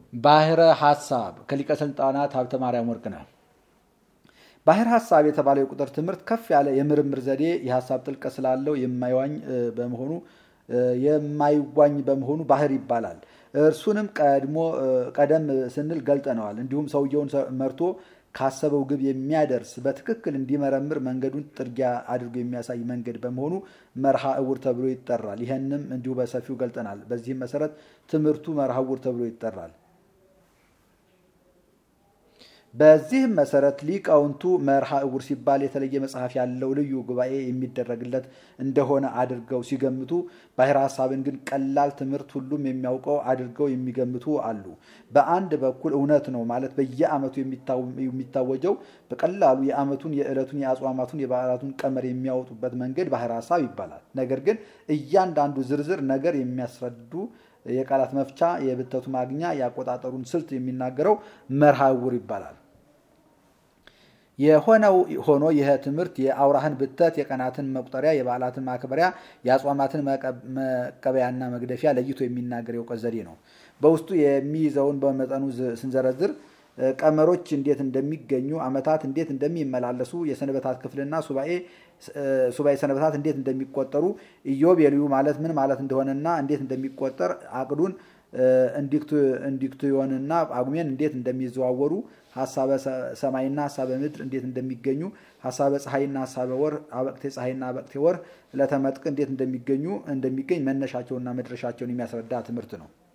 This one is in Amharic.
ባህረ ሀሳብ ከሊቀ ስልጣናት ሀብተ ማርያም ወርቅነህ። ባህር ሀሳብ የተባለው የቁጥር ትምህርት ከፍ ያለ የምርምር ዘዴ የሀሳብ ጥልቀት ስላለው የማይዋኝ በመሆኑ የማይዋኝ በመሆኑ ባህር ይባላል። እርሱንም ቀድሞ ቀደም ስንል ገልጠነዋል። እንዲሁም ሰውየውን መርቶ ካሰበው ግብ የሚያደርስ በትክክል እንዲመረምር መንገዱን ጥርጊያ አድርጎ የሚያሳይ መንገድ በመሆኑ መርሃ እውር ተብሎ ይጠራል። ይህንም እንዲሁ በሰፊው ገልጠናል። በዚህም መሰረት ትምህርቱ መርሃ እውር ተብሎ ይጠራል። በዚህም መሰረት ሊቃውንቱ መርሃ እውር ሲባል የተለየ መጽሐፍ ያለው ልዩ ጉባኤ የሚደረግለት እንደሆነ አድርገው ሲገምቱ፣ ባሕረ ሐሳብን ግን ቀላል ትምህርት ሁሉም የሚያውቀው አድርገው የሚገምቱ አሉ። በአንድ በኩል እውነት ነው ማለት በየዓመቱ የሚታወጀው በቀላሉ የዓመቱን፣ የዕለቱን፣ የአጽዋማቱን፣ የበዓላቱን ቀመር የሚያወጡበት መንገድ ባሕረ ሐሳብ ይባላል። ነገር ግን እያንዳንዱ ዝርዝር ነገር የሚያስረዱ የቃላት መፍቻ፣ የብተቱ ማግኛ፣ የአቆጣጠሩን ስልት የሚናገረው መርሃ እውር ይባላል። የሆነው ሆኖ ይህ ትምህርት የአውራህን ብተት፣ የቀናትን መቁጠሪያ፣ የበዓላትን ማክበሪያ፣ የአጽዋማትን መቀበያና መግደፊያ ለይቶ የሚናገር የእውቀት ዘዴ ነው። በውስጡ የሚይዘውን በመጠኑ ስንዘረዝር ቀመሮች እንዴት እንደሚገኙ፣ ዓመታት እንዴት እንደሚመላለሱ፣ የሰንበታት ክፍልና ሱባኤ ሱባኤ ሰንበታት እንዴት እንደሚቆጠሩ፣ ኢዮቤልዩ ማለት ምን ማለት እንደሆነና እንዴት እንደሚቆጠር፣ አቅዱን እንዲክትዮንና ጳጉሜን እንዴት እንደሚዘዋወሩ፣ ሀሳበ ሰማይና ሀሳበ ምድር እንዴት እንደሚገኙ፣ ሀሳበ ፀሐይና ሀሳበ ወር፣ አበቅቴ ፀሐይና አበቅቴ ወር፣ ዕለተ መጥቅ እንዴት እንደሚገኙ እንደሚገኝ መነሻቸውና መድረሻቸውን የሚያስረዳ ትምህርት ነው።